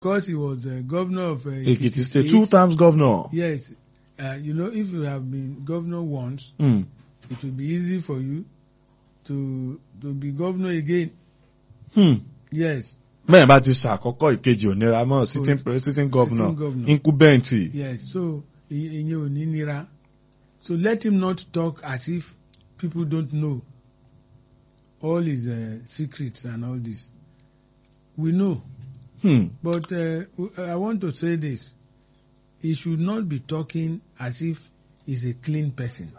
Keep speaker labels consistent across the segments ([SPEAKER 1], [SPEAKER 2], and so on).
[SPEAKER 1] because he was uh, governor of uh,
[SPEAKER 2] Ekiti State, two times governor.
[SPEAKER 1] Yes, uh, you know, if you have been governor once,
[SPEAKER 2] Hmm.
[SPEAKER 1] it will be easy for you to to be governor again.
[SPEAKER 2] Hmm.
[SPEAKER 1] Yes,
[SPEAKER 2] bẹ́ẹ̀ bá ti ṣàkọ́kọ́ ìkejì òníra mọ́ sitting pre- sitting governor
[SPEAKER 1] Sitting governor.
[SPEAKER 2] incumbent.
[SPEAKER 1] yes. So ìyẹn ò ní nira. So let him not talk as if people don't know all his uh, secrets and all this. We know,
[SPEAKER 2] Hmm.
[SPEAKER 1] but uh, w- I want to say this: he should not be talking as if he's a clean person.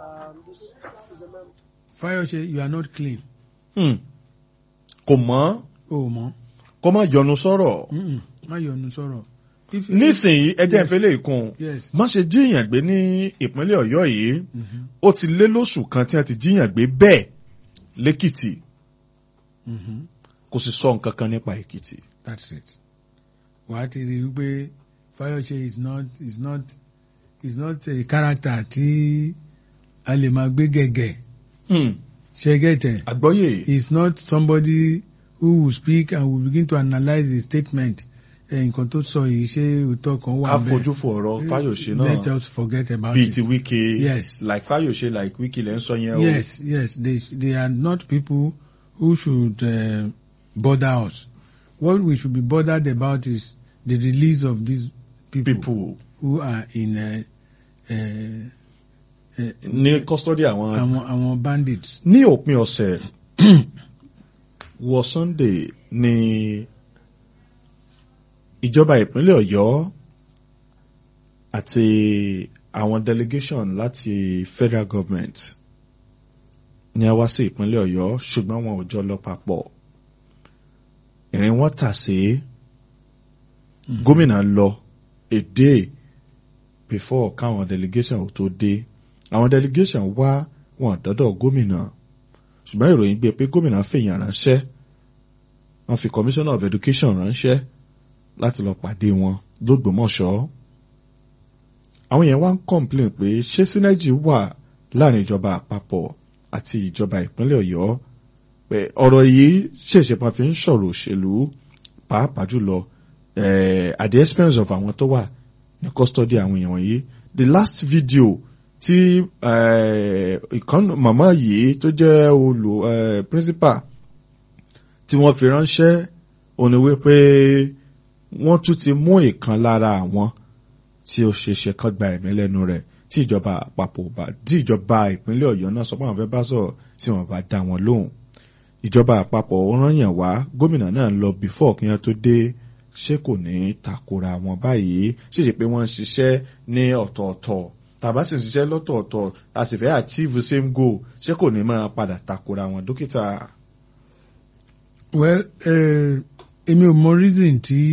[SPEAKER 1] Fayose, you are not clean.
[SPEAKER 2] Hmm. kò mọ́
[SPEAKER 1] O mọ̀.
[SPEAKER 2] kó má yọnu sọ̀rọ̀.
[SPEAKER 1] Mm-mm. Má yọnu sọ̀rọ̀. If you-
[SPEAKER 2] nísìnyí ẹjẹ́
[SPEAKER 1] Yes.
[SPEAKER 2] ìfẹ́lẹ́ ìkun
[SPEAKER 1] Yes.
[SPEAKER 2] má ṣe jíyàn gbé ní ìpínlẹ̀ ọ̀yọ́ yìí
[SPEAKER 1] Mhm.
[SPEAKER 2] ó ti lé lóṣù kan tí wọ́n ti jíyàn gbé bẹ́ẹ̀ lẹ́kìtì
[SPEAKER 1] Mhm.
[SPEAKER 2] kò sì sọ nǹkan kan nípa èkìtì.
[SPEAKER 1] That's it. Wàá ti rí i wípé Fayose is not is not is not a character tí a lè máa gbé gẹ̀gẹ̀.
[SPEAKER 2] Hmm.
[SPEAKER 1] Ṣé gẹ̀tẹ̀?
[SPEAKER 2] àgbọ́yé
[SPEAKER 1] He is not somebody who will speak and will begin to analyse his statement. Ẹ nǹkan tó sọ yìí ṣé òótọ́ kan wà bẹ́ẹ̀?
[SPEAKER 2] àfojúfò ọ̀rọ̀ fáyọ̀ṣe
[SPEAKER 1] Let
[SPEAKER 2] náà
[SPEAKER 1] us forget about
[SPEAKER 2] bíi
[SPEAKER 1] it.
[SPEAKER 2] ti wíkẹ́
[SPEAKER 1] Yes.
[SPEAKER 2] like fáyọ̀ṣe like wíkẹ́ lẹ́ ń sọ yẹn o.
[SPEAKER 1] Yes, yes, they they are not people who should uh, bother us. What we should be bothered about is the release of these people,
[SPEAKER 2] people
[SPEAKER 1] who are in uh, uh, uh,
[SPEAKER 2] ní custody àwọn.
[SPEAKER 1] àwọn àwọn bandits.
[SPEAKER 2] ní òpin ọ̀sẹ̀ wọ Sunday ní ìjọba ìpínlẹ̀ Ọ̀yọ́ àti àwọn delegation láti federal government ní a wá sí ìpínlẹ̀ Ọ̀yọ́ ṣùgbọ́n wọn ò jọ lọ papọ̀ ìrìn wọn tà sí gómìnà lọ a day before káwọn delegation ò tó dé àwọn delegation wá wọn dọ́dọ̀ gómìnà ṣùgbọ́n ìròyìn gbé pé gómìnà fèèyàn ránṣẹ́ wọ́n fi commissioner of education ránṣẹ́ láti lọ pàdé wọn lógbòmọ̀ṣọ́ àwọn yẹn wá ń complain pé ṣé synergy wà láàrin ìjọba àpapọ̀ àti ìjọba ìpínlẹ̀ Ọ̀yọ́ pé ọ̀rọ̀ yìí ṣèṣe máa fi ń sọ̀rọ̀ òṣèlú pàápàá jùlọ eh, at the expense of àwọn tó wà ní custody àwọn èèyàn wọ̀nyí the last video tí eh, ìkan màmá yìí tó jẹ́ olù eh, principal tí wọ́n fi ránṣẹ́ òní wípé wọ́n tún ti mú ìkan lára àwọn tí ó ṣe ṣe kán gba ẹ̀mí lẹ́nu rẹ̀ tí ìjọba àpapọ̀ bá tí ìjọba ìpínlẹ̀ Ọ̀yọ́ náà sọ pé àwọn fẹ́ bá sọ̀rọ̀ tí wọ́n bá dá wọn lóhùn ìjọba àpapọ̀ ó rán yàn wá gómìnà náà lọ before kí wọ́n tó dé ṣé kò ní takora wọn báyìí ṣèṣe pé wọ́n ń ṣiṣẹ́ ní ọ̀tọ̀ọ̀tọ̀ tàbá sì ń ṣiṣẹ́ lọ́tọ̀ọ̀tọ̀ a sì fẹ́ achieve the same goal ṣé kò ní máa padà takora wọn dókítà.
[SPEAKER 1] Well, uh, èmi ò mọ reason tí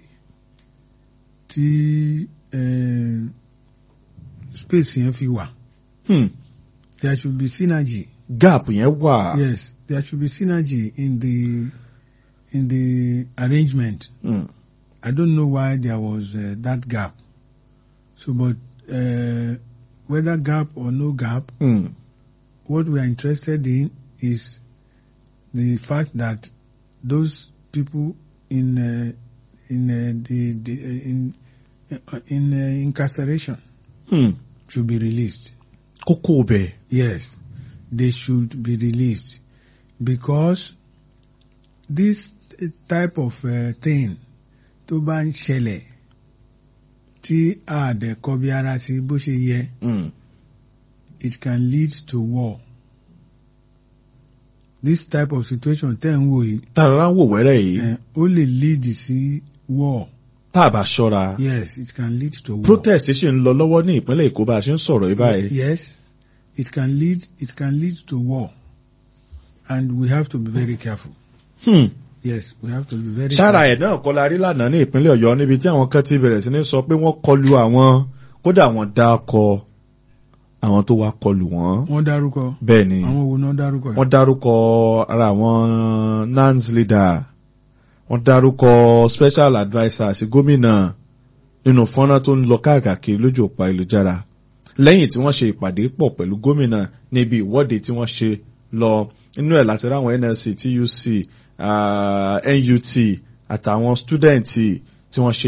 [SPEAKER 1] tí uh, space yẹn fi wà.
[SPEAKER 2] Hmm.
[SPEAKER 1] There should be synergy.
[SPEAKER 2] gap yẹn wà.
[SPEAKER 1] Yes, there should be synergy in the in the arrangement.
[SPEAKER 2] Hmm.
[SPEAKER 1] I don't know why there was uh, that gap. So, but uh, whether gap or no gap,
[SPEAKER 2] Hmm.
[SPEAKER 1] what we are interested in is the fact that those people in uh, in uh, the, the uh, in uh, in uh, incarceration
[SPEAKER 2] Hmm.
[SPEAKER 1] should be released.
[SPEAKER 2] kókó bẹ̀.
[SPEAKER 1] Yes, they should be released because this type of uh, thing tó bá ń ṣẹlẹ̀ tí a dẹ̀ kọbi ara sí bó ṣe yẹ
[SPEAKER 2] Hmm.
[SPEAKER 1] it can lead to war. This type of situation tẹ́ ń wò yìí
[SPEAKER 2] tààrà ń wò wẹ́rẹ́ yìí
[SPEAKER 1] eh, ó lè lead sí war.
[SPEAKER 2] tá a bá ṣọ́ra.
[SPEAKER 1] Yes, it can lead to war.
[SPEAKER 2] protest ṣì ń lọ lọ́wọ́ ní ìpínlẹ̀ Èkó bá a ṣe ń sọ̀rọ̀ yìí báyìí.
[SPEAKER 1] Yes, it can lead it can lead to war, and we have to be very careful.
[SPEAKER 2] Hmm.
[SPEAKER 1] Yes, we have to be very.
[SPEAKER 2] sára
[SPEAKER 1] careful.
[SPEAKER 2] ẹ̀ náà kọ́ la rí lánàá ní ìpínlẹ̀ Ọ̀yọ́ níbi tí àwọn kan ti bẹ̀rẹ̀ sí ní sọ pé wọ́n kọlu àwọn kódà wọ́n dá kọ àwọn tó wá kọlù wọ́n.
[SPEAKER 1] Wọ́n dárúkọ.
[SPEAKER 2] bẹ́ẹ̀ ni
[SPEAKER 1] Àwọn wo náà dárúkọ?
[SPEAKER 2] wọ́n dárúkọ ara àwọn nans leader wọ́n dárúkọ special adviser sí gómìnà nínú fọ́nrán tó ń lọ káàkiri lójú òpó ayélujára lẹ́yìn tí wọ́n ṣe ìpàdé pọ̀ pẹ̀lú gómìnà níbi ìwọ́de tí wọ́n ṣe lọ inú ẹ̀ láti ráwọn NLC TUC ah, NUT àtàwọn stúdẹ̀ǹtì tí wọ́n ṣe